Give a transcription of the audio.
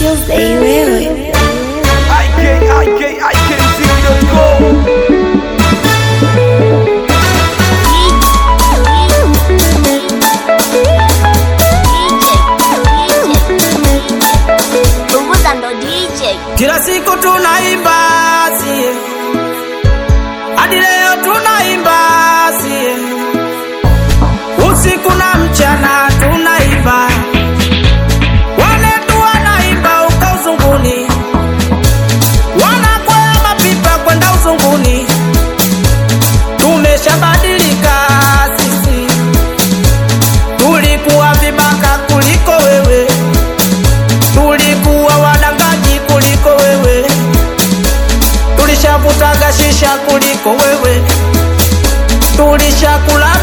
Tuesday wewe IK, IK, IK, Ziggy.com. Punguza ndo DJ. Kila siku tunaimba sie, hadi leo tunaimba sie, usiku na mchana tunaimba, wanetu wanaimba uko uzunguni, wanakwea mapipa kwenda uzunguni. Tumeshabadilika sisi, tulikuwa vibaka kuliko wewe tulikuwa wadangaji kuliko wewe, tulishavutaga shisha kuliko wewe, tulishakula